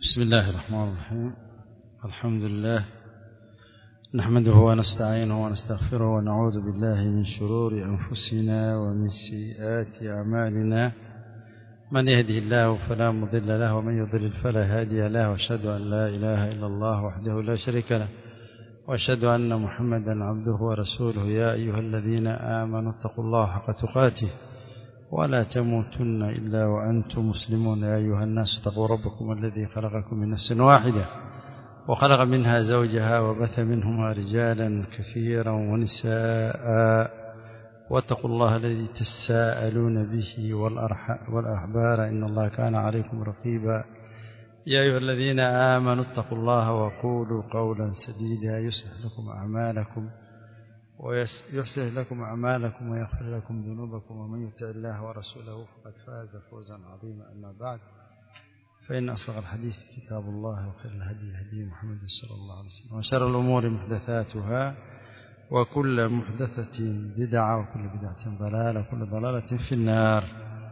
بسم الله الرحمن الرحيم الحمد لله نحمده ونستعينه ونستغفره ونعوذ بالله من شرور أنفسنا ومن سيئات أعمالنا من يهده الله فلا مضل له ومن يضلل فلا هادي له واشهد أن لا إله إلا الله وحده لا شريك له واشهد أن محمدا عبده ورسوله يا أيها الذين آمنوا اتقوا الله حق تقاته ولا تموتن إلا وأنتم مسلمون يا أيها الناس اتقوا ربكم الذي خلقكم من نفس واحدة وخلق منها زوجها وبث منهما رجالا كثيرا ونساء واتقوا الله الذي تساءلون به والأحبار إن الله كان عليكم رقيبا يا أيها الذين آمنوا اتقوا الله وقولوا قولا سديدا يصلح لكم أعمالكم ويصلح لكم أعمالكم ويغفر لكم ذنوبكم ومن يطع الله ورسوله فقد فاز فوزا عظيما أما بعد فإن أصدق الحديث كتاب الله وخير الهدي هدي محمد صلى الله عليه وسلم وشر الأمور محدثاتها وكل محدثة بدعة وكل بدعة ضلالة وكل ضلالة في النار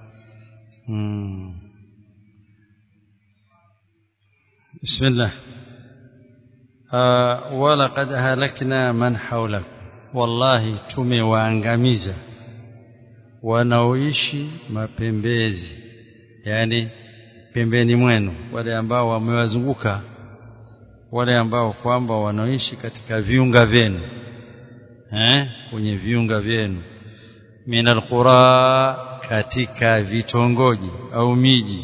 مم. بسم الله آه ولقد أهلكنا من حولكم wallahi tumewaangamiza wanaoishi mapembezi yani pembeni mwenu wale ambao wamewazunguka wale ambao kwamba wanaoishi katika viunga vyenu eh kwenye viunga vyenu minal qura katika vitongoji au miji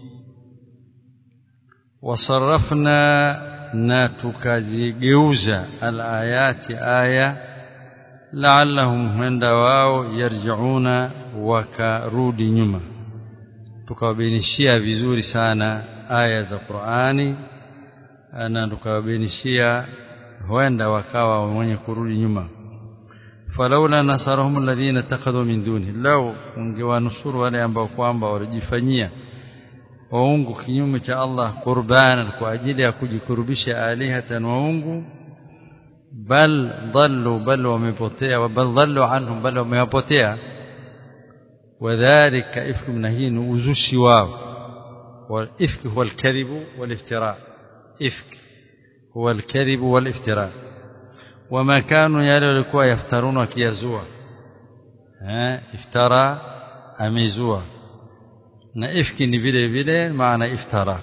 wasarrafna na tukazigeuza alayati aya la'allahum huenda wao yarjiuna wakarudi nyuma tukawabainishia vizuri sana aya za Qur'ani na tukawabainishia huenda wakawa wenye kurudi nyuma falaula nasarahum alladhina takhadhu min duni law ungewanusuru wale ambao kwamba walijifanyia waungu kinyume cha Allah qurbana kwa ajili ya kujikurubisha alihatan waungu bal dhallu bal wamepotea bal dhallu anhum bal wamewapotea wadhālika ifku mnahin uzushi wao والإفك هو الكذب والافتراء إفك هو الكذب والافتراء وما كانوا يلقوا يفترون وكيزوا ها افترى أميزوا na ifki ni vile vile maana iftara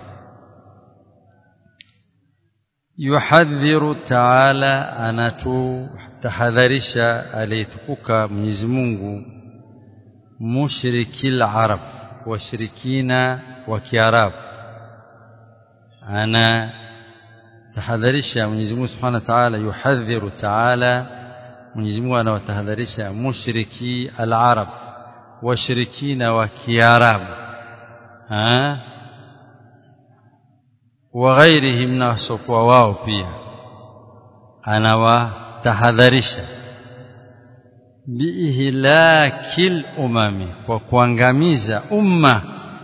yuhadhiru ta'ala anatu tahadharisha alitukuka Mwenyezi Mungu mushrikil arab washirikina wa kiarabu ana tahadharisha Mwenyezi Mungu Subhanahu wa Ta'ala yuhadhiru ta'ala Mwenyezi Mungu anawatahadharisha mushriki al-arab washirikina wa kiarabu وغيرهم ناسوا wao pia anawatahadharisha biihlakil umami kwa kuangamiza umma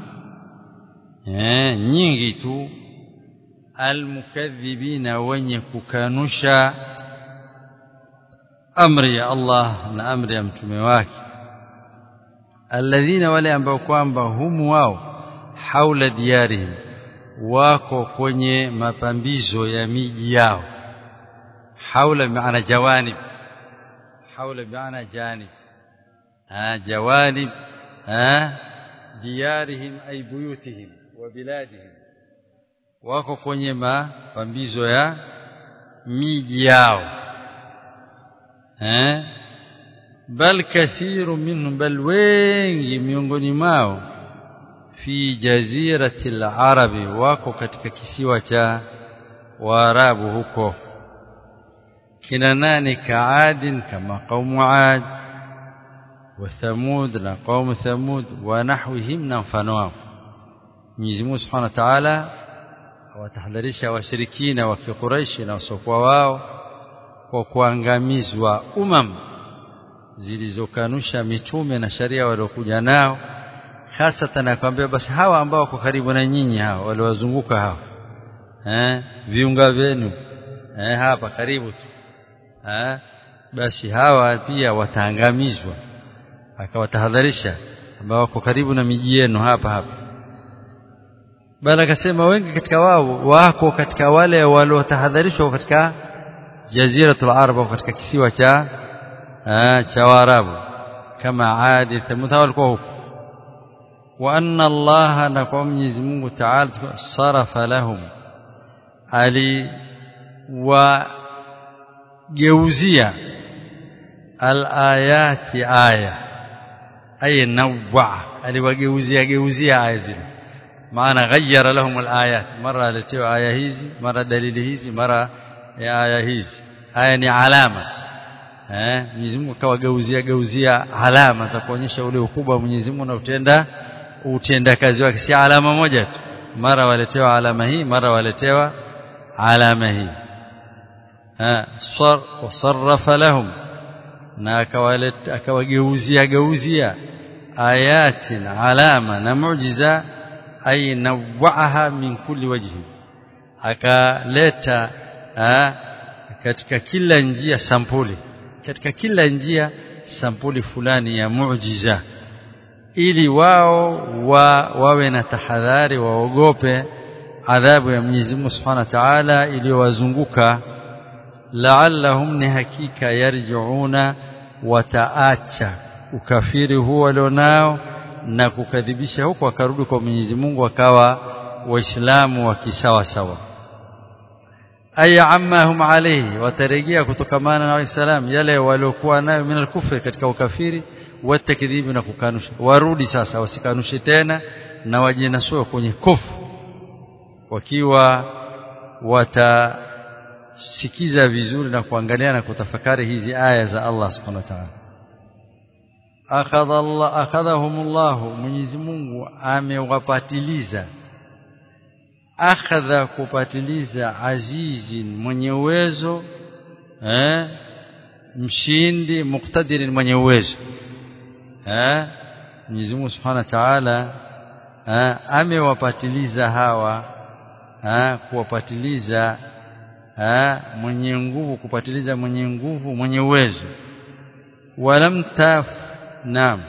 eh nyingi tu almukaththibina wenye kukanusha amri ya Allah na amri ya mtume wake alladhina wale ambao kwamba humu wao haula diyarihim wako kwenye mapambizo ya miji yao haula maana jawanib haula maana janib ah jawanib ah diyarihim ay buyutihim wa biladihim wako kwenye mapambizo ya miji yao eh bal kathiru minhum bal wengi miongoni mwao fi jazirati al-arabi wako katika kisiwa cha waarabu huko kina nani kaadin kama qaumu ad wa thamud na qaumu thamud wa nahwihim na mfano wao Mwenyezi Mungu Subhanahu wa Ta'ala awatahadharisha washirikina wa Quraysh na wasokuwa wao kwa kuangamizwa umam zilizokanusha mitume na sharia waliokuja nao hasa nakwambia basi hawa ambao wako karibu na nyinyi hawa waliwazunguka hawa eh viunga vyenu eh hapa karibu tu eh basi hawa pia wataangamizwa akawatahadharisha ambao wako karibu na miji yenu hapa hapa bali akasema wengi katika wao wako katika wale waliotahadharishwa katika jaziratul arab katika kisiwa cha cha Waarabu kama Adi Thamud walikuwa huko wa anna Allah na kwa Mwenyezi Mungu Ta'ala sarafa lahum ali wa geuzia al-ayati aya ay nawwa aliwageuzia geuzia aya zile maana ghayyara lahum al-ayat mara alitoa aya hizi mara dalili hizi mara ya aya hizi aya ni alama eh Mwenyezi Mungu akawageuzia geuzia alama za kuonyesha ule ukubwa wa Mwenyezi Mungu na utenda utenda kazi wake si alama moja tu mara waletewa alama hii mara waletewa alama hii ha sar wasarrafa lahum na akawaleta akawageuzia geuzia ayatin alama na muujiza ay nawaaha min kulli wajhi akaleta katika kila njia sampuli katika kila njia sampuli fulani ya muujiza ili wao wa, wawe na tahadhari waogope adhabu ya Mwenyezi Mungu Subhanahu wa Ta'ala iliyowazunguka la'allahum ni hakika yarji'una wataacha ukafiri huo walionao na kukadhibisha huko wakarudi kwa Mwenyezi Mungu wakawa waislamu wa kisawa sawa ay ammahum alayhi watarejea kutokamana na waislamu yale waliokuwa nayo min al katika ukafiri watakdhibi na kukanusha warudi sasa wasikanushe tena na wajinasua kwenye kufu wakiwa watasikiza vizuri na kuangalia na kutafakari hizi aya za Allah subhanahu wa ta'ala akhadha Allah akhadhahumullah Mwenyezi Mungu amewapatiliza akhadha kupatiliza azizin mwenye uwezo eh mshindi muktadirin mwenye uwezo eh Mwenyezi Mungu Subhanahu wa Ta'ala eh amewapatiliza hawa eh kuwapatiliza eh mwenye nguvu kupatiliza mwenye nguvu mwenye uwezo walam taf naam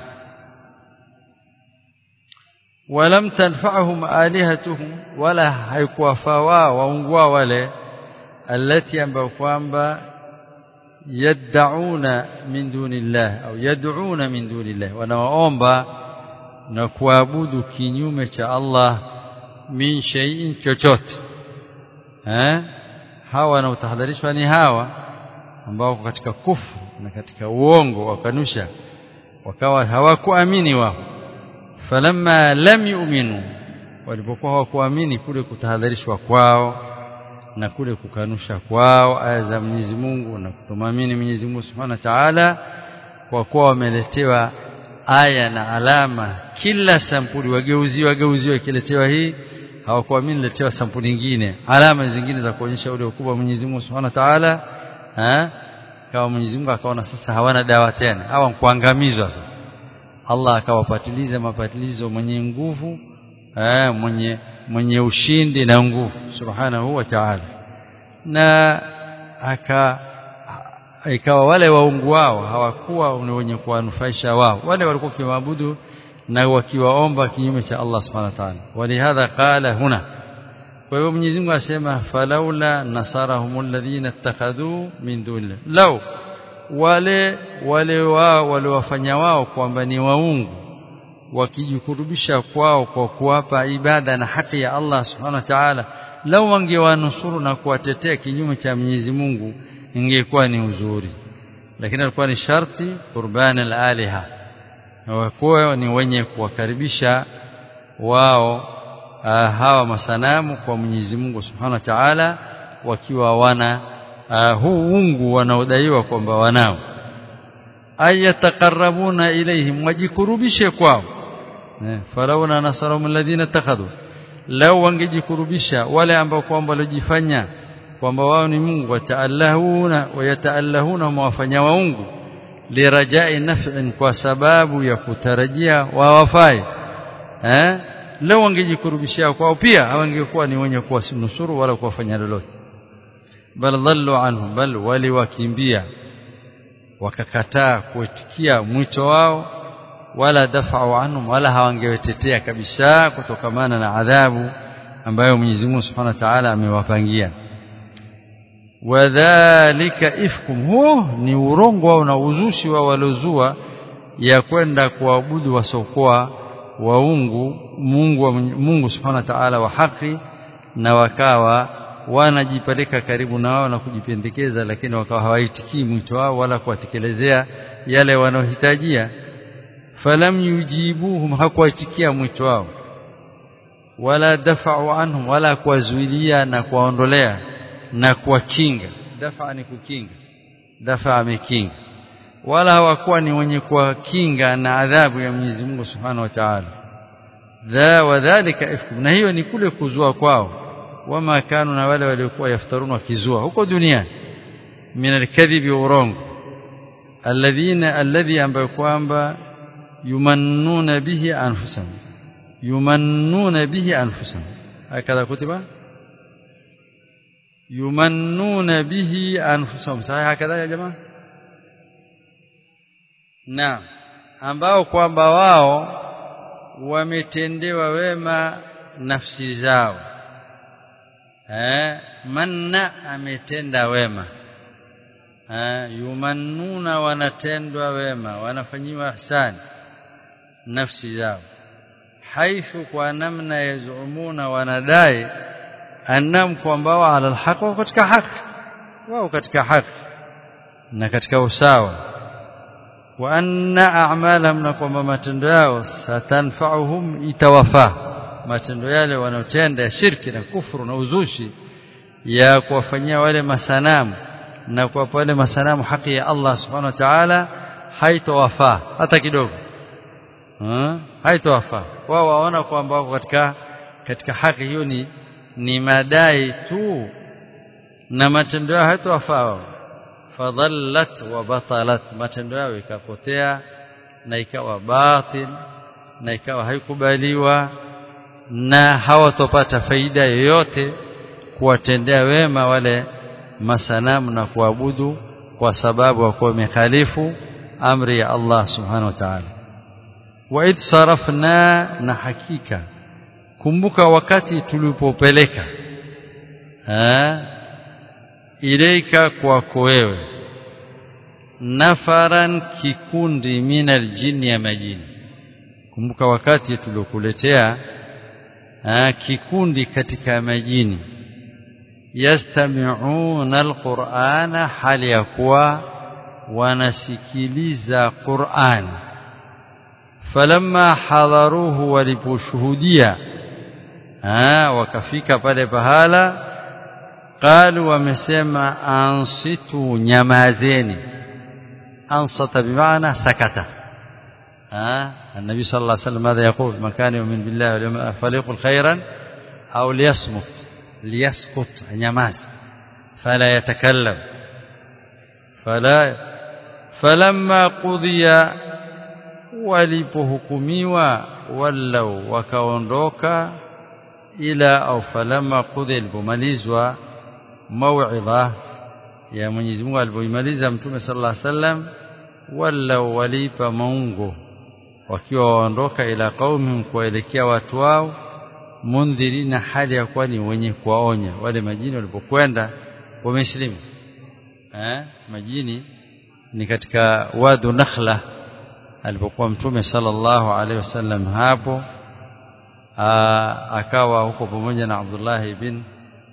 ولم تنفعهم آلهتهم ولا haikuwafaa wao waungwa wale alati ambao kwamba yad'una min dunillah au yad'una min dunillah wanaomba na kuabudu kinyume cha Allah min shay'in chochote eh hawa wanaotahadharishwa ni hawa ambao katika kufu na katika uongo wakanusha wakawa hawakuamini wao falamma lam yu'minu walipokuwa hawakuamini kule kutahadharishwa kwao na kule kukanusha kwao aya za Mwenyezi Mungu na kutomamini Mwenyezi Mungu Subhanahu wa Ta'ala kwa kuwa wameletewa aya na alama kila sampuli wageuziwa wageuziwa ikiletewa hii hawakuamini letewa sampuli nyingine alama zingine za kuonyesha ule ukubwa wa Mwenyezi Mungu Subhanahu wa Ta'ala eh kama Mwenyezi Mungu akaona sasa hawana dawa tena hawa kuangamizwa sasa Allah akawapatiliza mapatilizo mwenye nguvu eh mwenye mwenye ushindi na nguvu subhanahu wa ta'ala na aka ikawa wale waungu wao hawakuwa ni wenye kuwanufaisha wao wale walikuwa kiwaabudu na wakiwaomba kinyume cha Allah subhanahu wa ta'ala walihadha qala huna kwa hivyo Mwenyezi Mungu asema falaula nasarahumul ladhina ittakhadhu min dunillah law wale wale wao waliwafanya wao kwamba ni waungu wakijikurubisha kwao kwa kuwapa ibada na haki ya Allah subhanahu wa ta'ala lau wangewanusuru na kuwatetea kinyume cha Mwenyezi Mungu ingekuwa ni uzuri lakini alikuwa ni sharti qurban al-aliha wakuwa ni wenye kuwakaribisha wao uh, hawa masanamu kwa Mwenyezi Mungu subhanahu wa ta'ala wakiwa wana uh, huu ungu wanaodaiwa kwamba wanao ayataqarrabuna ilaihim wajikurubishe kwao falauna nasarahum alladhina takhadhu lao wangejikurubisha wale ambao kwamba walijifanya kwamba wao ni Mungu wataallahuna wayataallahuna mwafanya waungu lirajai naf'in kwa sababu ya kutarajia wawafai eh lao wangejikurubisha kwao pia hawangekuwa ni wenye kuwasinusuru wala kuwafanya lolote bal dhallu anhum bal waliwakimbia wakakataa kuitikia mwito wao wala dafa'u anhum wala hawangewetetea kabisa kutokamana na adhabu ambayo Mwenyezi Mungu Subhanahu wa Ta'ala amewapangia wadhalika ifkum huo ni urongo wao na uzushi wao waliozua ya kwenda kuabudu wasokoa waungu Mungu wa Mungu Subhanahu wa Ta'ala wa haki na wakawa wanajipeleka karibu na wao na kujipendekeza lakini wakawa hawaitikii mwito wao wala kuwatekelezea yale wanaohitajia falam yujibuhum hakuwaitikia mwito wao wala dafa'u anhum wala kuwazuilia na kuwaondolea na kuwakinga dafa ni kukinga dafa amekinga wala hawakuwa ni wenye kuwakinga na adhabu ya Mwenyezi Mungu Subhanahu wa Ta'ala dha wadhālika ifkum na hiyo ni kule kuzua kwao wama kanu na wale waliokuwa yaftaruna wakizua huko duniani min alkadhibi urongo alladhina alladhi ambayo kwamba yumannuna bihi anfusahum yumannuna bihi anfusahum hakadha kutiba yumannuna bihi anfusahum sahihi hakadha ya jamaa na ambao kwamba wao wametendewa wema nafsi zao eh manna ametenda wema eh yumannuna wanatendwa wema wanafanyiwa ihsani nafsi zao haithu kwa namna yazumuna wanadai annam kwamba wao ala alhaq wao katika haki wao katika haki na katika usawa wa anna a'malahum na kwamba matendo yao satanfa'uhum itawafa matendo yale wanaotenda ya shirki na kufuru na uzushi ya kuwafanyia wale masanamu na kuwapa wale masanamu haki ya Allah subhanahu wa ta'ala haitowafaa hata kidogo haitowafaa wao waona kwamba wako katika katika haki hiyo ni ni madai tu na matendo yao haitowafaa wao fadhallat wa batalat matendo yao ikapotea na ikawa batil na ikawa haikubaliwa na hawatopata faida yoyote kuwatendea wema wale masanamu na kuabudu kwa sababu wakuwa wamekhalifu amri ya Allah subhanahu wa ta'ala wa id sarafna na hakika kumbuka wakati tulipopeleka ilaika kwako wewe nafaran kikundi minal jini ya majini kumbuka wakati tuliokuletea kikundi katika majini yastami'una alqur'ana hali ya kuwa wanasikiliza Qur'an falamma hadaruhu waliposhuhudia wakafika pale pahala qalu wamesema ansitu nyamazeni ansata bimaana sakata ها النبي صلى الله عليه وسلم ماذا يقول من كان يؤمن بالله واليوم فليقل خيرا أو ليصمت ليسكت نماز فلا يتكلم فلا فلما قضي walipohukumiwa wallau wakaondoka ila au falamma qudhi alipomalizwa mauidha ya Mwenyezi Mungu alipoimaliza Mtume sallallahu alaihi wasallam wallau walipa maungo wakiwa waondoka ila qaumihim kuelekea watu wao mundhirina hali ya kuwa ni wenye kuwaonya wale majini walipokwenda wameslimu eh majini ni katika wadu nakhla alipokuwa mtume sallallahu alaihi wasallam hapo aa, akawa huko pamoja na Abdullah ibn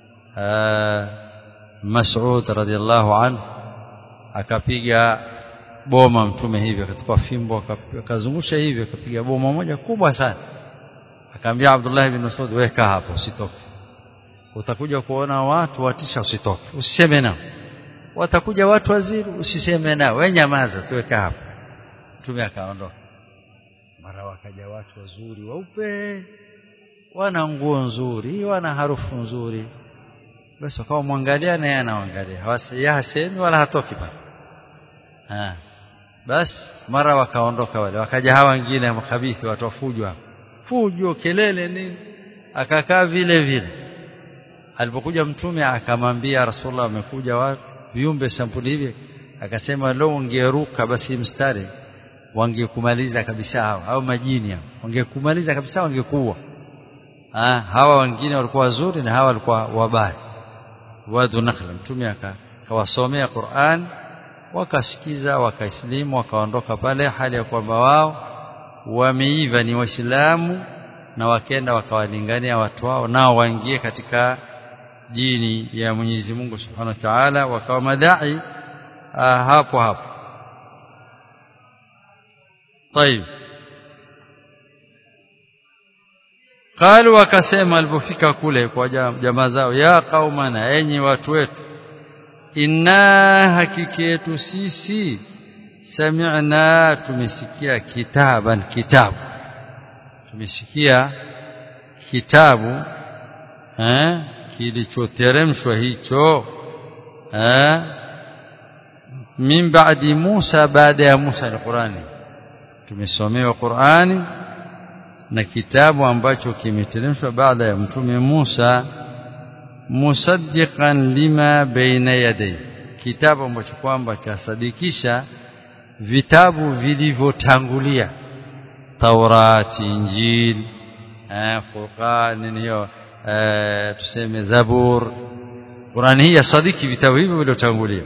Mas'ud radhiallahu anhu akapiga boma mtume hivi akachukua fimbo akazungusha hivi akapiga boma moja kubwa sana akaambia Abdullah ibn Mas'ud weka hapo usitoke utakuja kuona watu watisha usitoke usiseme nao watakuja watu waziri usiseme nao wewe nyamaza tuweka hapo mtume akaondoka mara wakaja watu wazuri weupe wana nguo nzuri wana harufu nzuri basi wakawa mwangalia na yeye anaangalia hasemi wala hatoki pale ah basi mara wakaondoka wale wakaja hawa wengine mkhabithi watu wafujwa fujo kelele nini akakaa vile vile alipokuja mtume akamwambia rasulullah amekuja watu viumbe sampuli hivi akasema leo ungeruka basi mstari wangekumaliza kabisa hao au majini hao wangekumaliza kabisa wangekuwa ha, hawa wengine walikuwa wazuri na hawa walikuwa wabaya wadhu nakhla mtume akawasomea Qur'an wakasikiza wakaislimu wakaondoka pale hali ya kwamba wao wameiva ni waislamu na wakenda wakawalingania watu wao nao waingie katika dini ya Mwenyezi Mungu Subhanahu wa Ta'ala wakawa madai hapo hapo طيب قالوا wakasema alipofika kule kwa jamaa zao ya qaumana enyi watu wetu inna hakiki yetu sisi sami'na tumesikia kitaban kitabu tumesikia kitabu eh kilichoteremshwa hicho eh min ba'di Musa baada ya Musa al-Qur'ani tumesomewa Qur'ani na kitabu ambacho kimeteremshwa baada ya mtume Musa musaddiqan lima baina yaday kitabu ambacho kwamba chasadikisha vitabu vilivyotangulia Taurati Injil eh Furqan hiyo eh tuseme Zabur Qur'ani hii yasadiki vitabu hivyo vilivyotangulia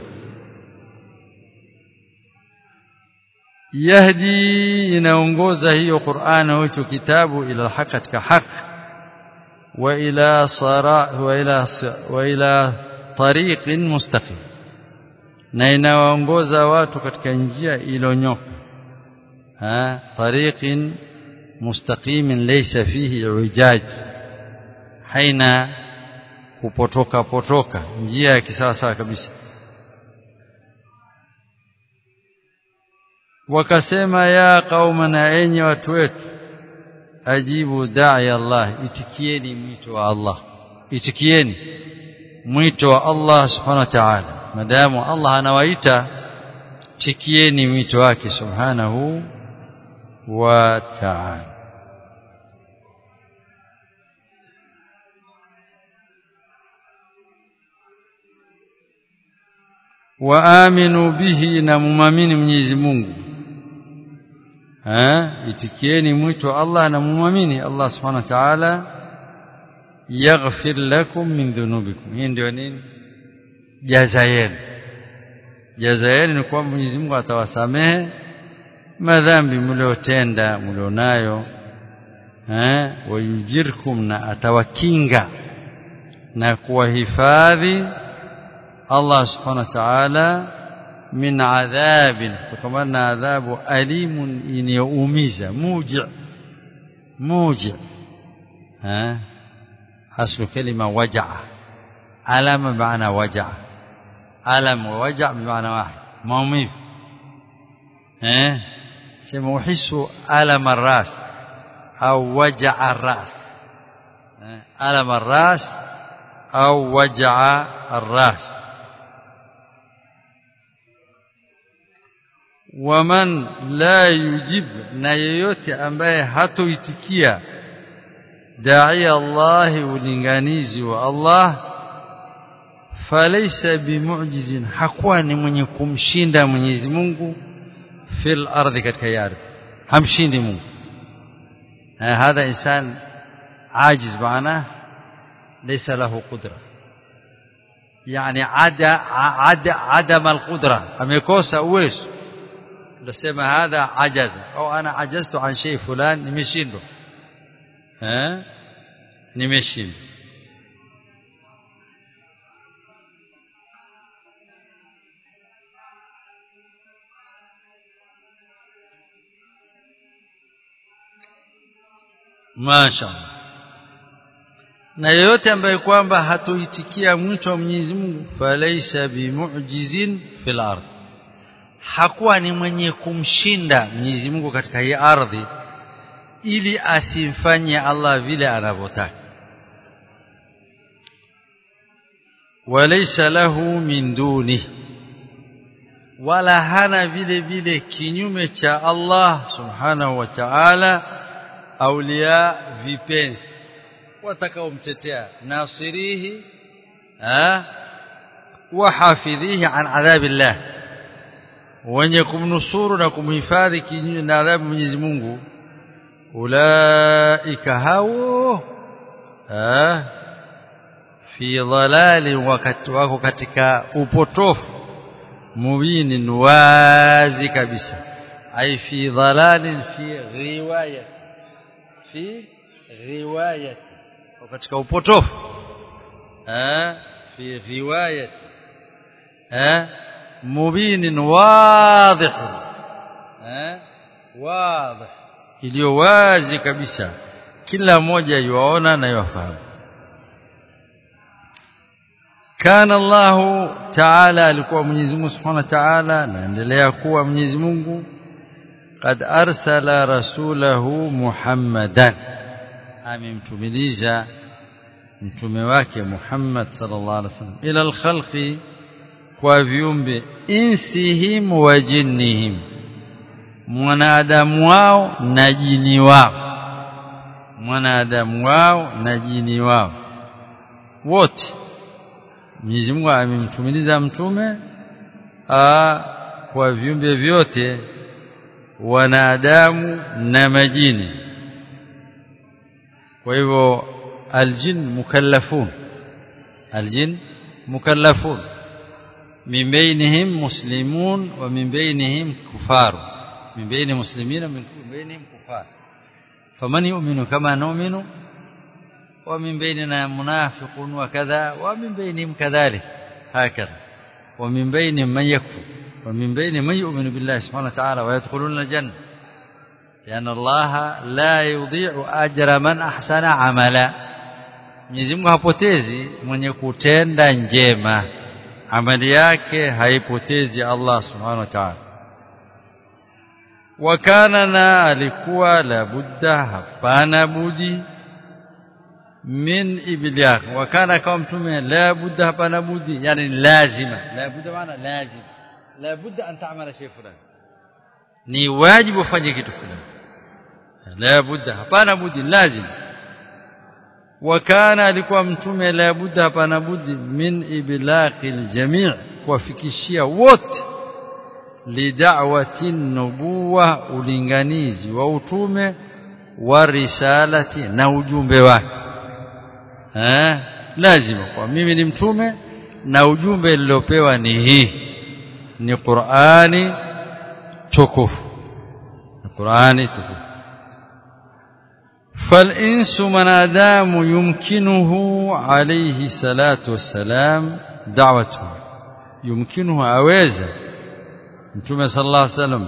yahdi inaongoza hiyo Qur'an hicho kitabu ila haki katika haki wa ila sara wa ila wa ila tariqin mustaqim na inawaongoza watu katika njia ilonyoka ha tariqin mustaqimin laysa fihi ijaj haina kupotoka potoka njia ya kisawasawa kabisa wakasema ya qaumana enyi watu wetu ajibu da'i Allah itikieni mwito wa Allah itikieni mwito wa Allah subhanahu wa ta'ala madamu Allah anawaita tikieni mwito wake subhanahu wa ta'ala waaminu bihi na mumamini Mwenyezi Mungu eh itikieni mwito Allah na mumamini Allah subhanahu wa ta'ala yaghfir lakum min dhunubikum hii ndio nini jaza yenu jaza yenu ni kwamba Mwenyezi Mungu atawasamehe madhambi mliotenda mlionayo eh wayujirkum na atawakinga na kuwahifadhi Allah subhanahu wa ta'ala min adhabin kutokana na adhabu alimun inayoumiza muji muji eh haslu kalima wajaa alama maana wajaa alam wa waja bimaana wahid maumivu eh sema uhisu alama الراس au wajaa الراس alama الراس au wajaa الراس waman la yujib na yeyote ambaye hatoitikia dai Allah ulinganizi wa Allah falaysa bimu'jizin hakuwa ni mwenye kumshinda Mwenyezi Mungu fil ardhi katika ardhi hamshindi Mungu hadha insan ajiz maana laysa lahu qudra yani ada ada adam alqudra amekosa uwezo ndasema hadha ajaza au ana ajaztu an shay fulan nimeshindwa eh nimeshindwa Mashallah. Na yeyote ambaye kwamba hatoitikia mwito wa Mwenyezi Mungu falaisa bimu'jizin fil ardh. Hakuwa ni mwenye kumshinda Mwenyezi Mungu katika hii ardhi ili asimfanye Allah vile anavyotaka. Walaysa lahu min duni wala hana vile vile kinyume cha Allah subhanahu wa ta'ala aulia vipenzi watakaomtetea nasirihi wa hafidhihi an adhabillah wenye kumnusuru na kumhifadhi kinyume na adhabu Mwenyezi Mungu ulaika hao eh fi dhalali wakati wako katika upotofu mubinin wazi kabisa ay fi dhalalin fi riwayat fi riwayat katika upotofu eh fi riwayat eh mubinin wadih eh wadih iliyo wazi kabisa kila mmoja yuaona na yufahamu kana Allah Ta'ala alikuwa Mwenyezi Mungu Subhanahu wa Ta'ala naendelea kuwa Mwenyezi Mungu قد أرسل رسوله محمدا amemtumiliza mtume wake Muhammad sallallahu alaihi wasallam ila alkhalqi kwa viumbe insihim wa jinnihim mwanadamu wao na jini wao mwanadamu wao na jini wao wote Mwenyezi Mungu amemtumiliza mtume a kwa viumbe vyote wanadamu na majini kwa hivyo aljin mukallafun aljin mukallafun min bainihim muslimun wa min bainihim kufar min baini muslimina min bainihim kufar faman yu'minu kama nu'minu wa min bainina munafiqun wa kadha wa min bainihim kadhalik hakadha wa min bainihim man yakfur ومن بين من يؤمن بالله سبحانه وتعالى ويدخلون الجنة لأن الله لا يضيع أجر من أحسن عملا Mwenyezi Mungu hapotezi mwenye kutenda njema amali yake haipotezi Allah Subhanahu wa Ta'ala wakana na alikuwa la budda hapana budi min ibliyah wakana kama mtume la budda hapana budi yani lazima la budda maana lazima la budda an ta'mala shay fulani ni wajibu ufanye kitu fulani la budda hapana budi lazima wakana alikuwa mtume la budda hapana budi min iblaqil jami' kuwafikishia wote lidawati nubuwa ulinganizi wa utume wa risalati na ujumbe wake eh lazima kwa mimi ni mtume na ujumbe niliopewa ni hii ni Qur'ani tukufu ni Qur'ani tukufu فالإنس منادام يمكنه عليه الصلاة والسلام دعوته يمكنه أويزا متوم صلى الله عليه وسلم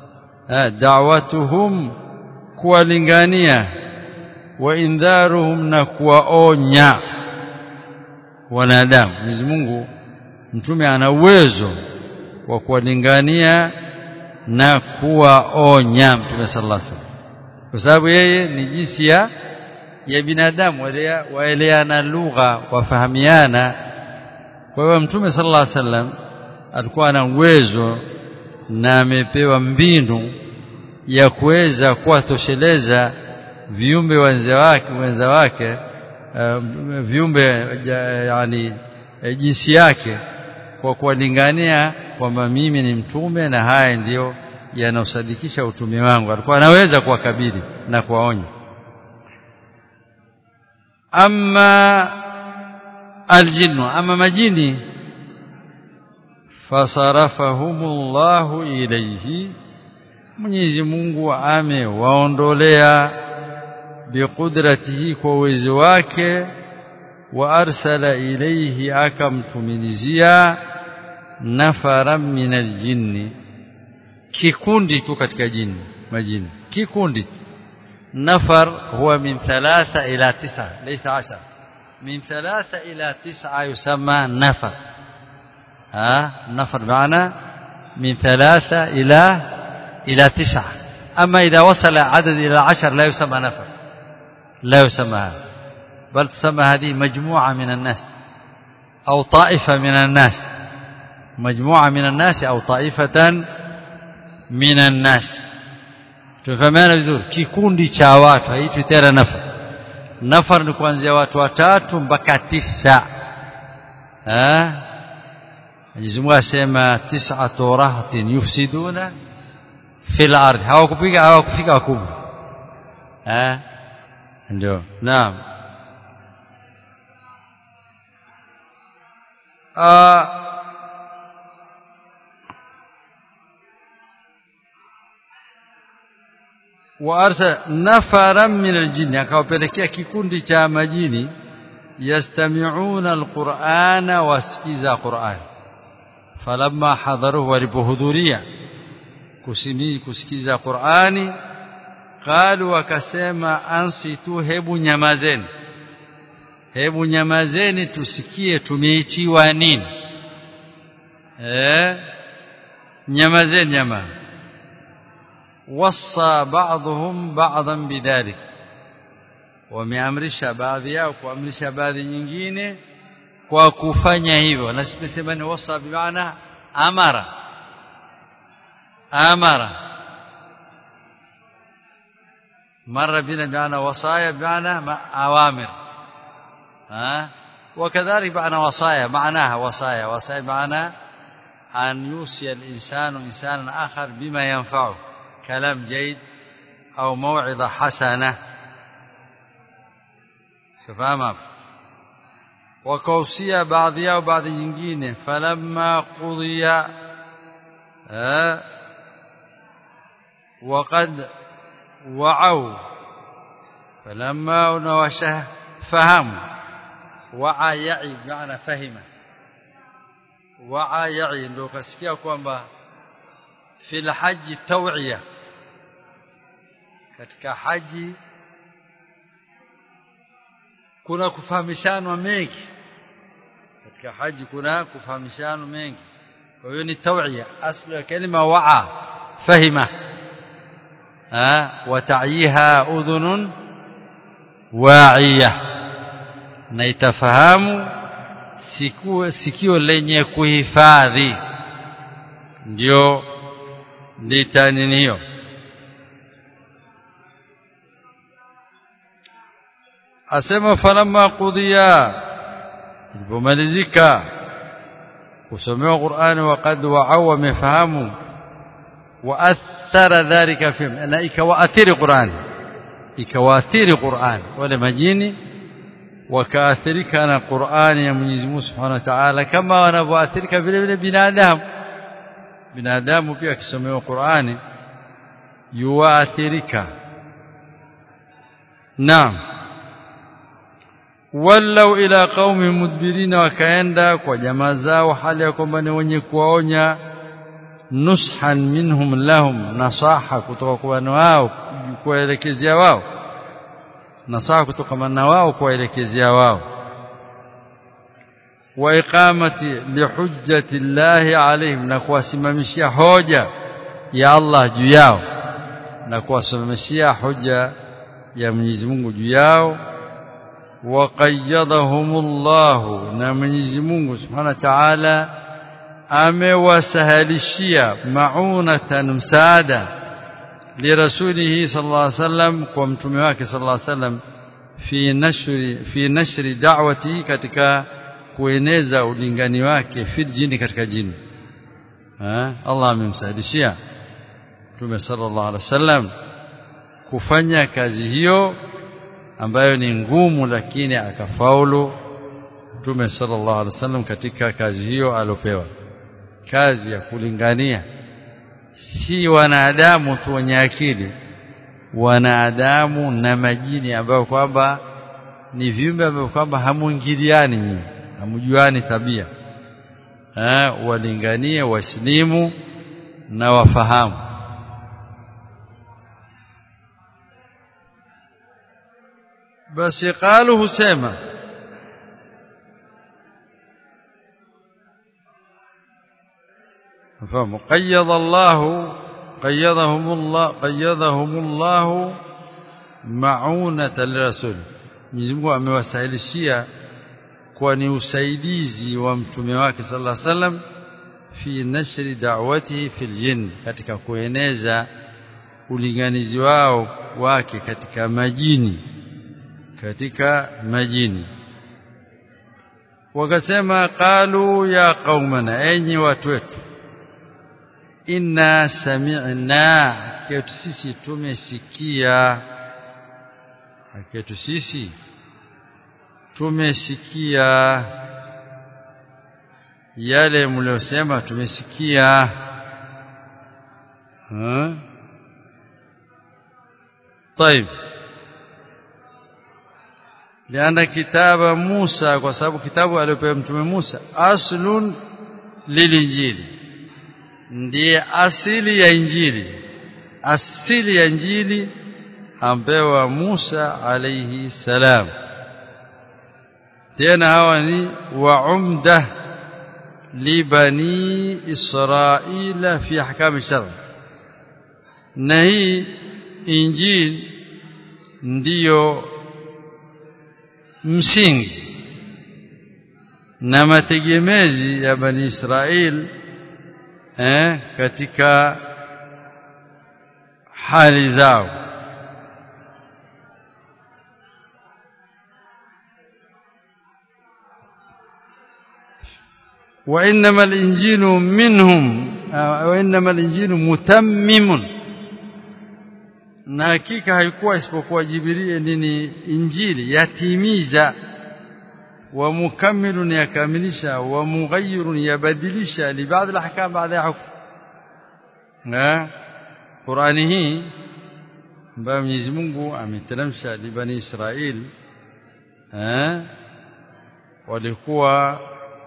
دعوتهم kuwalingania waindharuhum na kuwaonya wanadamu Mwenyezi Mungu mtume ana uwezo wa kuwalingania na kuwaonya mtume sallallahu alaihi wasallam kwa sababu yeye ni jinsi ya ya binadamu waeleana lugha wafahamiana kwa hiyo mtume sallallahu alaihi wasallam alikuwa na uwezo na amepewa mbinu ya kuweza kuwatosheleza viumbe wenza wake wenza wake uh, viumbe yani jinsi yake kwa kuwalingania kwamba mimi ni mtume na haya ndiyo yanaosadikisha utume wangu alikuwa anaweza kuwakabili na kuwaonya amma aljinnu ama majini fasarafahumullahu ilayhi Mwenyezi Mungu amewaondolea biqudratihi kwa uwezo wake wa arsala ilayhi akamtumilizia nafara min aljinni kikundi tu katika jini majini kikundi nafar huwa min thalatha ila tisa laysa ashar min thalatha ila tisa yusamma nafar ha nafar maana min thalatha ila ila tisa ama idha wasala adad ila ashar la yusamma nafar la yusamma hada بل تسمى هذه مجموعة من الناس أو طائفة من الناس مجموعة من الناس أو طائفة من الناس tufahamiana vizuri kikundi cha watu haitwi tena nafar nafar ni kuanzia watu watatu mpaka tisa eh Mwenyezi Mungu asema tis'atu rahtin yufsiduna fil ardh hawakupika hawakufika wakubwa eh ndio naam وارسل نفرا من الجن akawapelekea kikundi cha majini yastami'una alqur'ana wasikiza qur'an falamma hadaruhu walipohudhuria kusini kusikiza qur'ani qalu wakasema ansitu hebu nyamazeni hebu nyamazeni tusikie tumeitiwa nini eh nyamazeni jamaa wassa ba'dhum ba'dhan bidhalik wameamrisha baadhi yao kuamrisha baadhi nyingine kwa kufanya hivyo na sisi ni wassa bimaana amara amara مر بنا بمعنى وصايا بمعنى أوامر ها وكذلك معنى وصايا معناها وصايا وصايا معنى أن يوصي الإنسان إنسانا آخر بما ينفعه كلام جيد أو موعظة حسنة سفهم وكوصية بعضها وبعض nyingine فلما قضي ها وقد وعوا فلما نوشه فهموا وعى يعي بمعنى فهم وعى يعي ndio kasikia kwamba fil haji taw'iya katika haji kuna kufahamishana mengi katika haji kuna kufahamishana mengi kwa hiyo ni taw'iya aslu ya kalima wa'a fahima وتعيها أذن واعية na itafahamu sikio lenye kuhifadhi ndio litaninio asema falamma qudiya ilipomalizika kusomewa Qur'ani waqad wa'aw wamefahamu waathara dhalika fi na ikawaathiri Qur'an ikawaathiri Qur'an wale majini wakaathirika na Qur'ani ya Mwenyezi Mungu Subhanahu wa Ta'ala kama wanavyoathirika vile vile binadamu binadamu pia akisomewa Qur'ani yuathirika naam wallau ila qaumi mudbirina wakaenda kwa jamaa zao hali ya kwamba ni wenye kuwaonya nushan minhum lahum nasaha kutoka kwa wao kuwaelekezea wao nasaha kutoka na wao kuwaelekezea wao wa iqamati lihujjati llahi alaihim na kuwasimamishia hoja ya Allah juu yao na kuwasimamishia hoja ya Mwenyezi Mungu juu yao waqayyadahumullahu na Mwenyezi Mungu Subhanahu wa Ta'ala amewasahalishia maunatan msaada lirasulihi sallallahu alaihi wasallam kwa mtume wake sallallahu alaihi wasallam fi nashri fi nashri da'wati katika kueneza ulingani wake fil jini katika jini ha? Allah amemsaidishia mtume sallallahu alaihi wasallam kufanya kazi hiyo ambayo ni ngumu lakini akafaulu mtume sallallahu alaihi wasallam katika kazi hiyo alopewa kazi ya kulingania si wanadamu tu wenye akili wanadamu na majini ambao kwamba ni viumbe ambao kwamba hamuingiliani nyinyi hamjuani tabia eh walinganie waslimu na wafahamu basi qalu husema فهم قيض الله قيضهم الله قيضهم الله معونة للرسول Mwenyezi Mungu amewasahilishia kwa ni usaidizi wa mtume wake sallallahu alaihi wasallam fi nashri da'watihi fil jinn katika kueneza ulinganizi wao wake katika majini katika majini wakasema qalu ya qaumana enyi watu wetu inna sami'na kwetu sisi tumesikia kwetu sisi tumesikia yale mliosema tumesikia طيب لأن كتاب موسى وسبب كتابه aliyopewa mtume Musa aslun lilinjili ndiye asili ya injili asili ya injili ampewa Musa alayhi salam tena hawa ni wa umda libani israila fi ahkam shar na hii injili ndiyo msingi na mategemezi ya bani Israel eh, katika hali zao وإنما الإنجيل منهم وإنما الإنجيل متمم na hakika haikuwa isipokuwa Jibril nini injili yatimiza wa mukammilun yakamilisha wa mughayyirun yabadilisha li baadhi al-ahkam baada ya hukum na Qur'ani hii ambayo Mwenyezi Mungu ameteremsha li bani Israel eh walikuwa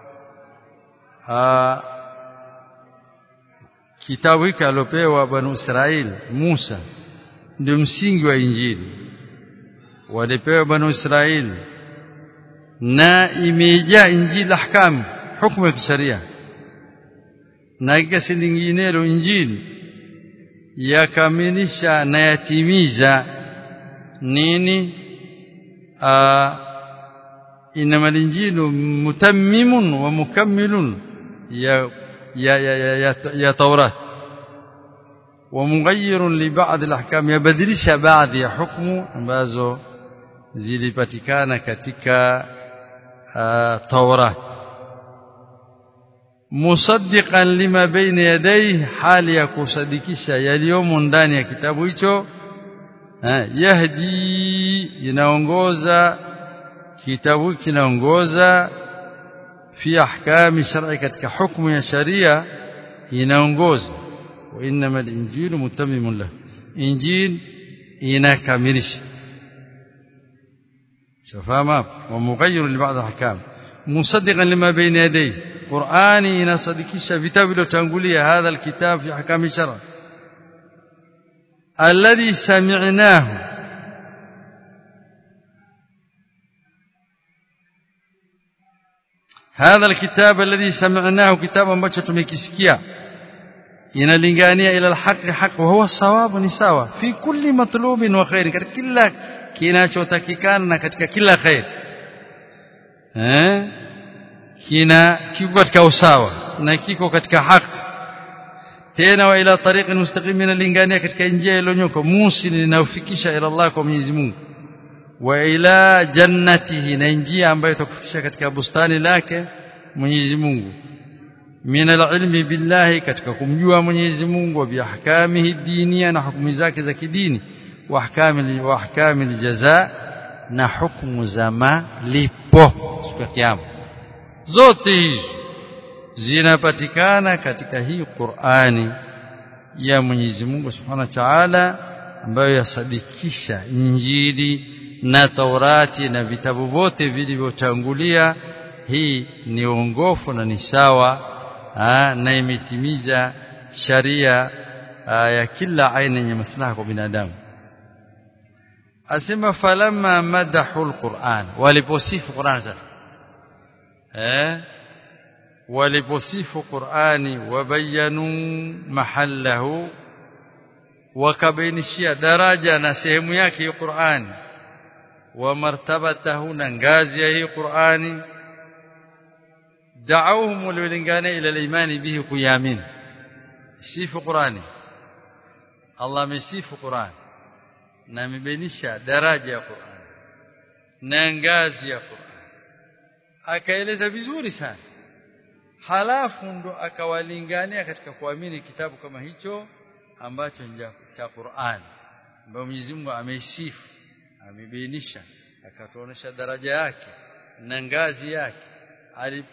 kitabu hiki alopewa bani Israel Musa ndio msingi wa injili walipewa bani Israeli na imejaa injili ahkam hukumu ya kisheria na kesi nyinginelo injili yakamilisha na yatimiza nini inama injilu mutammimun wa mukammilun ya ya ya ya, ya, ya taurat ومغير لبعض الاحكام يبدلش بعض ya hukumu ambazo zilipatikana katika uh, Taurat musaddiqan lima baina yadayhi hali ya kusadikisha yaliyomo ndani ya kitabu hicho yahdi inaongoza kitabu kinaongoza fi ahkami shar'i katika hukumu ya sharia inaongoza وانما الانجيل متمم له انجيل inakamilisha شفاما ومغير لبعض الاحكام مصدقا لما بين يديه قراني inasadikisha vitabu vilivyotangulia hadha alkitab fi ahkam shara alladhi sami'nahu هذا الكتاب الذي سمعناه كتابا ambacho tumekisikia inalingania ila alhaqi haq wa huwa sawabu ni sawa fi kulli matlubin wa khair katika kila kinachotakikana na katika kila khair eh kina kiko katika usawa na kiko katika haki tena wa ila tariqin mustaqim inalingania katika njia iliyonyoka musil inayofikisha ila Allah kwa Mwenyezi Mungu wa ila jannatihi na njia ambayo itakufikisha katika bustani lake Mwenyezi Mungu min alilmi billahi katika kumjua Mwenyezi Mungu wa biahkamihi dinia na hukumu zake za kidini wa ahkami wa ahkami aljaza na hukumu za malipo siku ya kiyama zote hizi zinapatikana katika hii Qur'ani ya Mwenyezi Mungu Subhanahu wa Ta'ala ambayo yasadikisha Injili na Taurati na vitabu vyote vilivyotangulia hii ni uongofu na ni sawa na imetimiza sharia ya kila aina yenye maslaha kwa binadamu asema falamma madahu alquran waliposifu Qur'an sasa eh waliposifu Qur'ani wabayanu mahallahu wakabainishia daraja na sehemu yake ya Qur'ani wa martabatahu na ngazi ya hii Qur'ani da'awhum walilingana ila al-imani bihi kuyamin sifu Qur'ani Allah amesifu Qur'ani na amebainisha daraja ya Qur'ani na ngazi ya Qur'ani akaeleza vizuri sana halafu ndo akawalingania katika kuamini kitabu kama hicho ambacho ni cha Qur'an ambayo Mwenyezi Mungu ameisifu amebainisha akatuonesha daraja yake na ngazi yake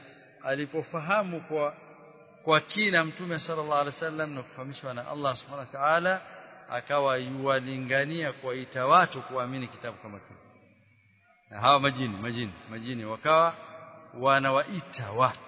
alipofahamu kwa kwa kina mtume sallallahu alaihi wasallam na kufahamishwa na Allah subhanahu wa ta'ala akawa yuwalingania kuwaita watu kuamini kitabu kama kile na hawa majini majini majini wakawa wanawaita watu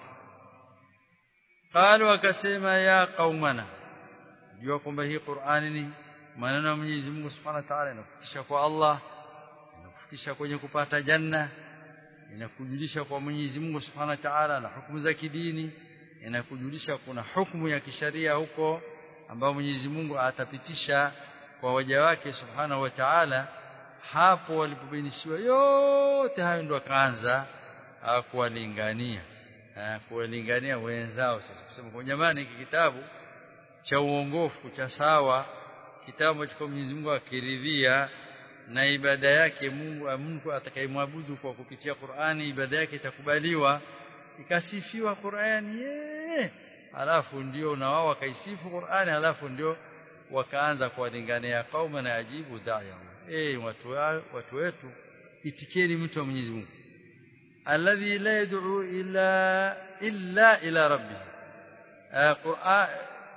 qalu wakasema ya qaumana jua kwamba hii Qur'ani ni maneno ya Mwenyezi Mungu Subhanahu wa Ta'ala inakufikisha kwa Allah inakufikisha kwenye kupata janna inakujulisha kwa Mwenyezi Mungu Subhanahu wa Ta'ala na hukumu za kidini inakujulisha kuna hukumu ya kisharia huko ambayo Mwenyezi Mungu atapitisha kwa waja wake Subhanahu wa Ta'ala hapo walipobainishiwa yote hayo ndo akaanza kuwalingania kuwalingania wenzao sasa kusema kwa jamani hiki kitabu cha uongofu cha sawa kitabu cha Mwenyezi Mungu akiridhia na ibada yake Mungu Mungu atakayemwabudu kwa kupitia Qur'ani ibada yake itakubaliwa ikasifiwa Qur'ani ye alafu ndio na wao wakaisifu Qur'ani alafu ndio wakaanza kuwalingania kauma na ajibu da'ya eh watu watu wetu itikeni mtu wa Mwenyezi Mungu alladhi la yad'u illa illa ila rabbih Qur'an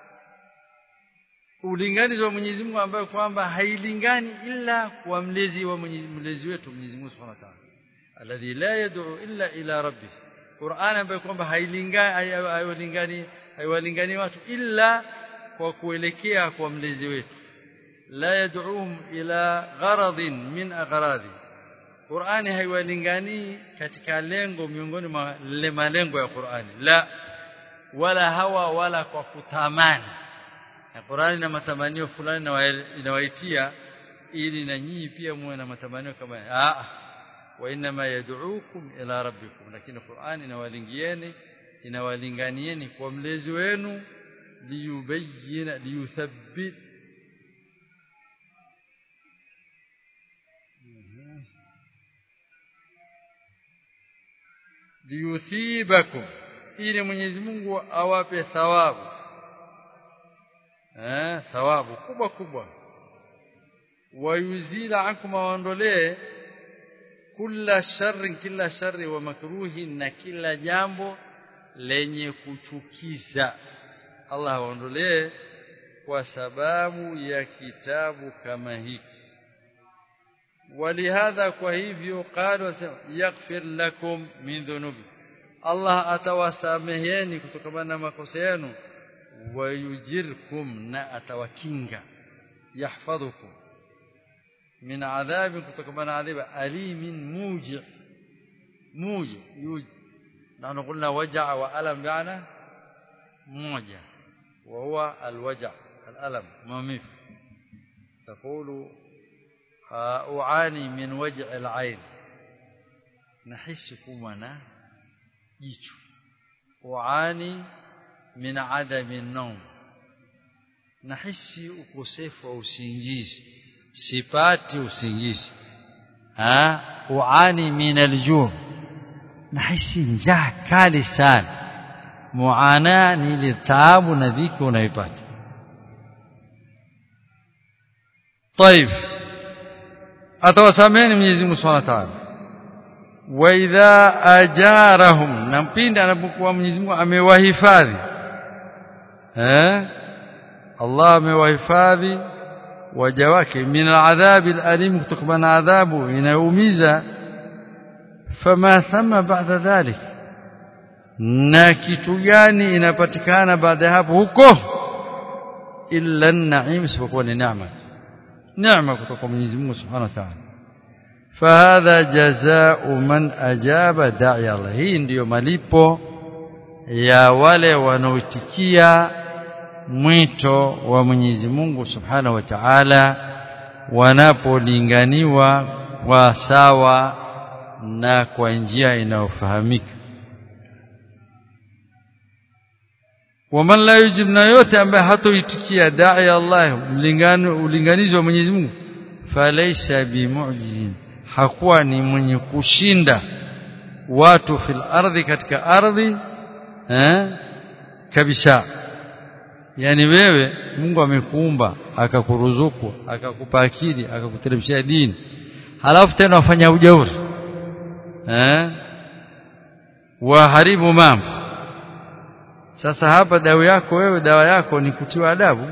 ulinganizi wa Mwenyezi Mungu ambayo kwamba hailingani ila kwa mlezi wa Mwenyezi mlezi wetu Mwenyezi Mungu Subhanahu wa Ta'ala alladhi la yad'u illa ila rabbih Qur'an ambayo kwamba hailingani haiwalingani haiwalingani watu illa kwa kuelekea kwa mlezi wetu la yad'uhum ila gharadin min aghradi Qur'ani haiwalingani katika lengo miongoni mwa malengo ya Qur'ani la wala hawa wala kwa kutamani na Qur'ani na matamanio fulani inawaitia ili na nyinyi pia muwe na matamanio kama ah wa inma yad'ukum ila rabbikum lakini Qur'ani inawalingieni inawalinganieni kwa mlezi wenu liyubayyina liyuthabbit liyuthibakum ili Mwenyezi Mungu awape thawabu eh thawabu kubwa kubwa wayuzila ankum waondolee kila sharri kila sharri wa makruhi na kila jambo lenye kuchukiza Allah aondolee kwa sababu ya kitabu kama hiki walihadha kwa hivyo qalu yaghfir lakum min dhunubi Allah atawasameheni kutokana na makosa yenu wayujirkum na atawakinga yahfadhukum min adhabi kutokana na adhabu alimin muji muji yuji na قلنا وجع وألم بمعنى موجع وهو الوجع الألم مميت تقول أعاني من وجع العين نحس كمنا jicho uani min adami an-nawm nahisi ukosefu wa usingizi sipati usingizi ah uani min al-ju' nahisi njaa kali sana muana ni ile taabu na dhiki unaipata طيب atawasameni Mwenyezi Mungu Subhanahu wa Ta'ala wa idha ajarahum na mpindi anapokuwa Mwenyezi Mungu amewahifadhi eh Allah amewahifadhi waja wake min aladhabi alalim kutokana na adhabu inayoumiza fama thama baada dhalik na kitu gani inapatikana baada ya hapo huko illa an-na'im isipokuwa ni neema neema kutoka Mwenyezi Mungu Subhanahu wa Ta'ala fahadha jazaa'u man ajaba da'i Allah hii ndiyo malipo ya wale wanaoitikia mwito wa Mwenyezi Mungu Subhanahu wa Ta'ala wanapolinganiwa kwa sawa na kwa njia inayofahamika waman la yujib na yote ambaye hatoitikia da'i Allah mlingano ulinganizi wa Mwenyezi Mungu falaysa bimu'jizin hakuwa ni mwenye kushinda watu fil ardhi katika ardhi eh kabisa yani wewe Mungu amekuumba akakuruzuku akakupa akili akakuteremshia dini halafu tena wafanya ujauri eh waharibu mambo sasa hapa dawa yako wewe dawa yako ni kutiwa adabu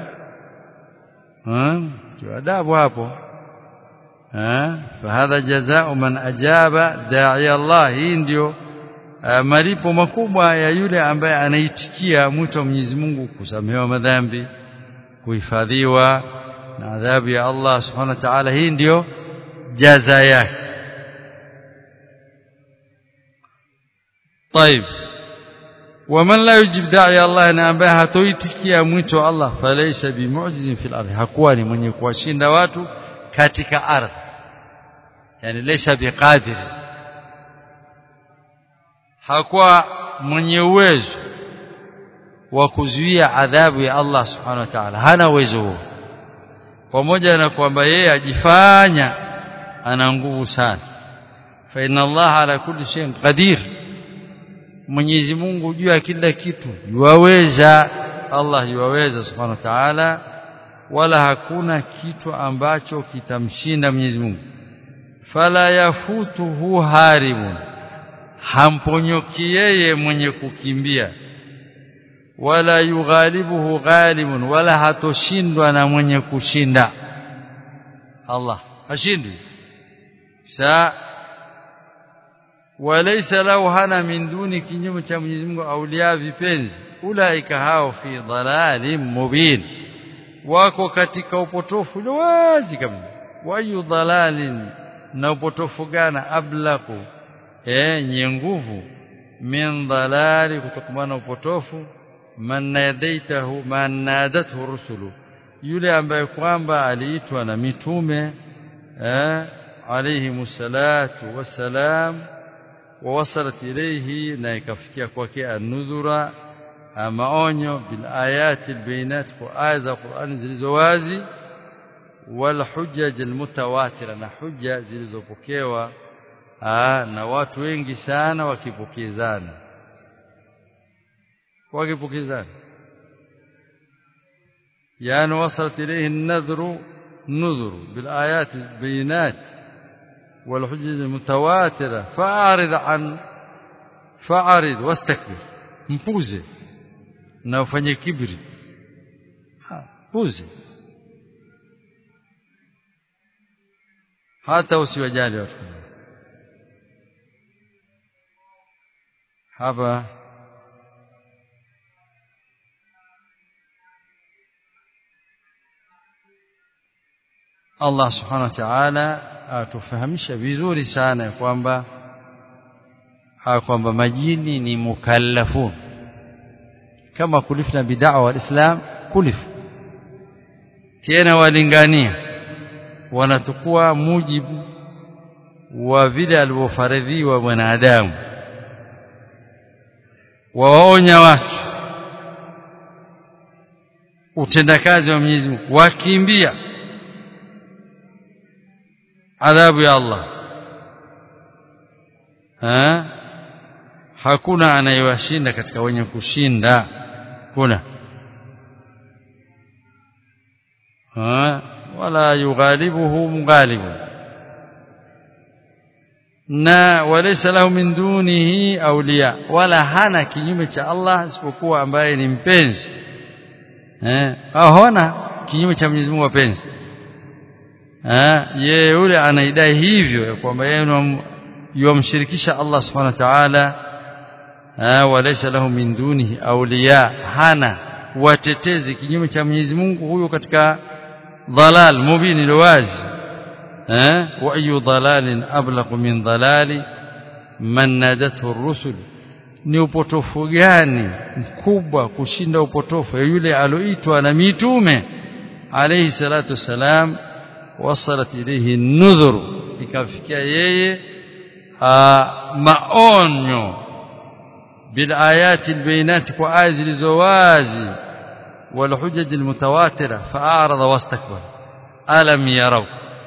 kutiwa adabu hapo fahadha jazao man ajaba da'i Allah hii ndio malipo makubwa ya yule ambaye anaitikia mwito wa Mwenyezi Mungu kusamehewa madhambi kuhifadhiwa na adhabu ya Allah subhanahu wa ta'ala hii ndio jaza yake طيب ومن لا يجيب داعي الله na ambaye hatoitikia mwito wa Allah falaysa bimu'jizin fil ardh hakuwa ni mwenye kuwashinda watu katika ardhi yani laysa biqadir hakuwa mwenye uwezo wa kuzuia adhabu ya Allah subhanahu wa ta'ala hana uwezo huo pamoja na kwamba yeye ajifanya ana nguvu sana fa inna Allah ala kulli shay'in qadir Mwenyezi Mungu juu ya kila kitu yuwaweza Allah yuwaweza subhanahu wa ta'ala wala hakuna kitu ambacho kitamshinda Mwenyezi Mungu fala yafutuhu harimun hamponyoki yeye mwenye kukimbia wala yughalibuhu ghalibun wala hatoshindwa na mwenye kushinda Allah hashindwi sa walaysa lahu hana min duni kinyume cha Mwenyezi Mungu aulia vipenzi ulaika hao fi dhalalin mubin wako katika upotofu wazi kabisa wayu dhalalin na upotofu gana ablaku eh nye nguvu min dhalali kutokamana upotofu man nadaitahu man nadathu rusulu yule ambaye kwamba aliitwa na mitume eh alayhi musallatu wassalam ووصلت إليه na ikafikia kwake anudhura maonyo bil ayati albayinat kwa aya za Qur'an zilizowazi wal hujaj almutawatira na hujja zilizopokewa na watu wengi sana wakipokezana wakipokezana yani wasalat ilayhi an-nadhru nudhru bil ayati albayinat والحجج المتواترة فأعرض عن فأعرض واستكبر mpuze na ufanye kibri puze hata usiwajali watu hapa Allah subhanahu wa ta'ala atufahamisha vizuri sana kwamba kwamba majini ni mukallafun kama kulifna bid'a wa islam kulif tena walingania wanatukua mujibu wa vile alivyofaradhiwa mwanadamu wawaonya watu utendakazi wa Mwenyezi Mungu wakimbia adhabu ya Allah ha? hakuna anayewashinda katika wenye kushinda kuna ha? wala yughalibuhu mughalibu na walaysa lahu min dunihi awliya wala hana kinyume cha Allah isipokuwa ambaye ni mpenzi eh hana kinyume cha Mwenyezi Mungu wapenzi yeye yule anaidai hivyo ya kwamba yeye yumshirikisha Allah subhanahu wa ta'ala walaysa lahu min dunihi awliya hana watetezi kinyume cha Mwenyezi Mungu huyo katika dhalal mubin alwazi wa ayu dhalalin ablaqu min dhalali man nadathu ar-rusul ni upotofu gani mkubwa kushinda upotofu yule aloitwa na mitume alayhi salatu wassalam wasalat ilayhi nudhur ikafikia yeye maonyo bil ayati albayinat kwa aya zilizowazi wal hujaj almutawatira fa'arada wastakbara alam yaraw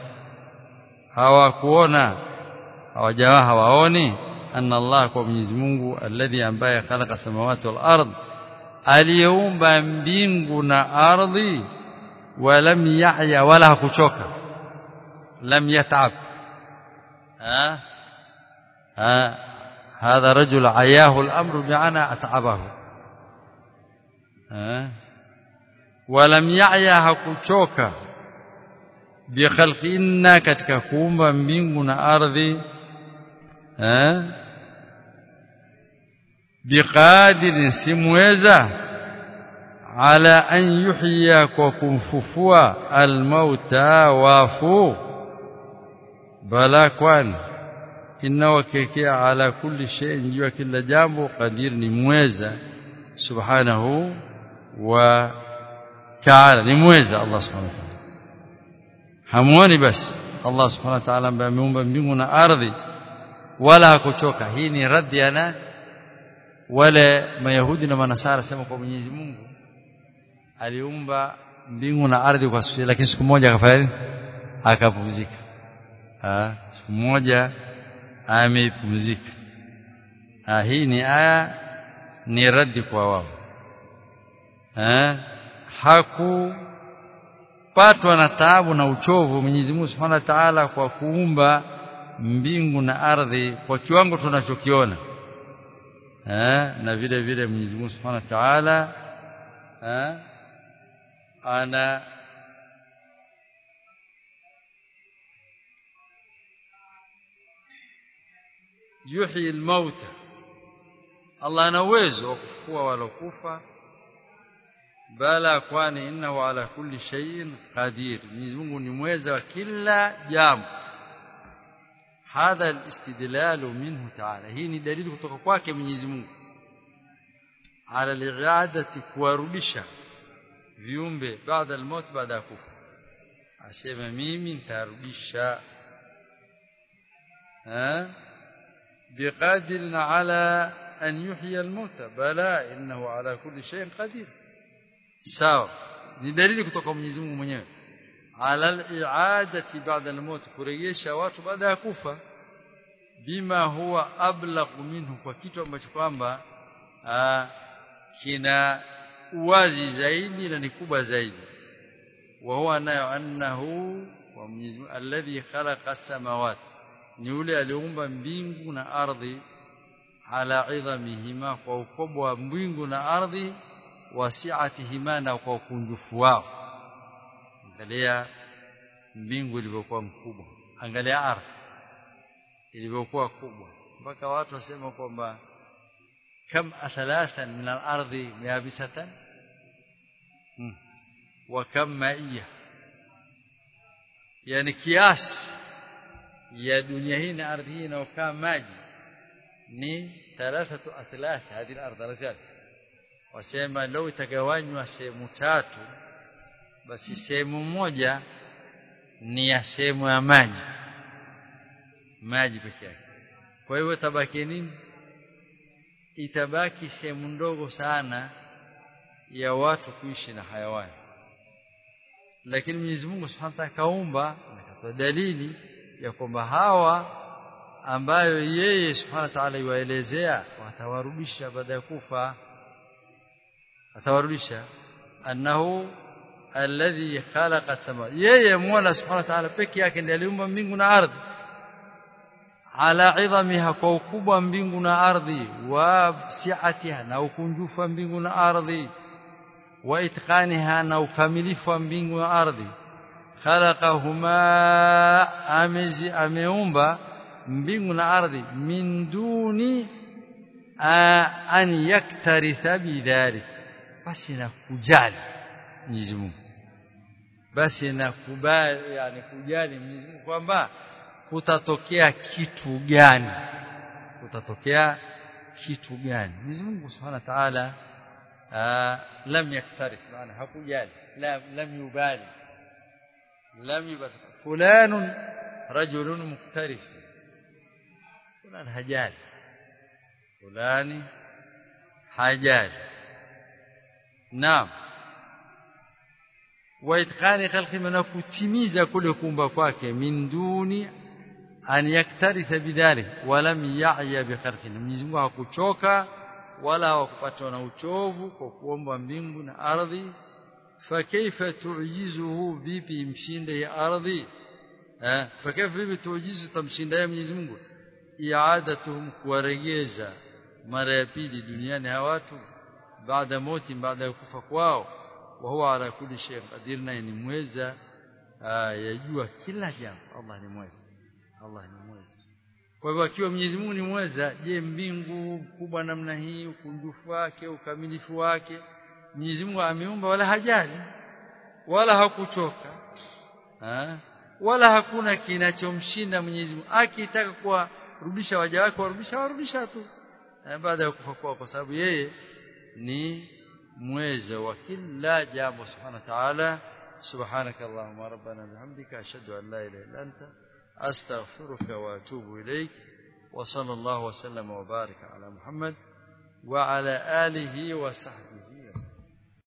hawakuona hawajawa hawaoni anna Allah kwa Mwenyezi Mungu alladhi ambaye khalaqa samawati wal ard aliyeumba mbingu na ardhi ولم يعيا ولا kuchoka لم يتعب ها ها هذا رجل عياه الامر بمعنى اتعبه eh walam ya'ya hakuchoka bikhalqinna katika kuumba mbingu na ardhi eh biqadirin simweza ala an yuhya kwa kumfufua almauta wafu bala kwani inawakekea ala kulli shay'in juu kila jambo qadir ni mweza subhanahu wa ta'ala ni mweza Allah subhanahu wa ta'ala hamuoni basi Allah subhanahu wa ta'ala ambaye ameumba mbingu na ardhi wala hakuchoka hii ni raddi ya nani wale mayahudi na manasara sema kwa Mwenyezi Mungu aliumba mbingu na ardhi kwa siku lakini siku moja akafanya nini akapumzika ah siku moja amepumzika ah hii ni aya ni raddi kwa wao eh hakupatwa na taabu na uchovu Mwenyezi Mungu Subhanahu wa Ta'ala kwa kuumba mbingu na ardhi kwa kiwango tunachokiona eh na vile vile Mwenyezi Mungu Subhanahu wa Ta'ala eh ana yuhyi al-mauta Allah ana uwezo wa kufufua walokufa bala kwani innahu ala kulli shay'in qadir Mwenyezi Mungu ni mweza wa kila jambo hadha al-istidlal minhu ta'ala hii ni dalili kutoka kwake Mwenyezi Mungu ala al-i'adati kuwarudisha viumbe baada al-maut baada ya kufa asema mimi nitarudisha eh بقادر على أن يحيي الموتى بلى إنه على كل شيء قدير sawa ni dalili kutoka Mwenyezi Mungu mwenyewe ala al-i'adati ba'da al-maut kurejesha watu baada ya kufa bima huwa ablagh minhu kwa kitu ambacho kwamba kina uwazi zaidi na ni kubwa zaidi wa huwa nayo annahu wa Mwenyezi Mungu alladhi khalaqa as-samawati ni yule aliumba mbingu na ardhi ala idhamihima kwa ukubwa wa mbingu na ardhi wasi'atihima na kwa ukunjufu wao angalia mbingu ilivyokuwa mkubwa angalia ardhi ilivyokuwa kubwa mpaka watu wasema kwamba kam athalathan min al-ardi yabisatan hmm. wa kam maiya yani kiasi ya dunia hii na ardhi hii inayokaa maji ni thalathatu athlath hadhihi al-ardh rajal wasema leo itagawanywa sehemu tatu basi sehemu moja ni ya sehemu ya maji maji pekee yake kwa hivyo tabaki nini itabaki sehemu ndogo sana ya watu kuishi na hayawani lakini Mwenyezi Mungu Subhanahu wa Ta'ala kaumba akatoa dalili ya kwamba hawa ambayo yeye Subhanahu wa Ta'ala iwaelezea watawarudisha baada ya kufa atawarudisha annahu alladhi khalaqa sama yeye Mola Subhanahu wa Ta'ala peke yake ndiye aliumba mbingu na ardhi ala idhamiha kwa ukubwa mbingu na ardhi wa si'atiha na ukunjufu wa mbingu na ardhi wa itqaniha na ukamilifu wa mbingu na ardhi khalaqahuma amezi ameumba mbingu na ardhi min duni an yaktaritha bidhalik basi na kujali Mwenyezi Mungu basi na kubali yani kujali Mwenyezi Mungu kwamba kutatokea kitu gani kutatokea kitu gani Mwenyezi Mungu Subhanahu wa Ta'ala lam yaktarif maana hakujali lam lam yubali lam yubali fulan rajulun muktarif fulan hajali fulani hajali naam wa itqani khalqi na kutimiza kule kuumba kwake min duni an yaktaritha bidhalik walam ya'ya bi khalqin Mwenyezi Mungu hakuchoka wala hawakupatwa na uchovu kwa kuomba mbingu na ardhi fakaifa tu'jizuhu vipi mshinde ya ardhi eh fakaifa vipi tu'jizu tamshinda ya Mwenyezi Mungu i'adatuhum kuwaregeza mara ya pili duniani hawa watu baada mauti baada ya kufa kwao wa huwa ala kulli shay qadir na ni mweza yajua kila jambo Allah ni mweza Allah ni mweza kwa hivyo akiwa Mwenyezi Mungu ni mweza je mbingu kubwa namna hii ukunjufu wake ukamilifu wake Mwenyezi Mungu ameumba wala hajali wala hakuchoka ha? wala hakuna kinachomshinda Mwenyezi Mungu akitaka kuwarudisha waja wake warudisha warudisha tu baada ya kufa kwao kwa sababu yeye ni mweza wa kila jambo subhanahu wa ta'ala سبحانك اللهم ربنا بحمدك أشهد أن لا إله إلا أنت أستغفرك وأتوب إليك وصلى الله وسلم وبارك على محمد وعلى آله وصحبه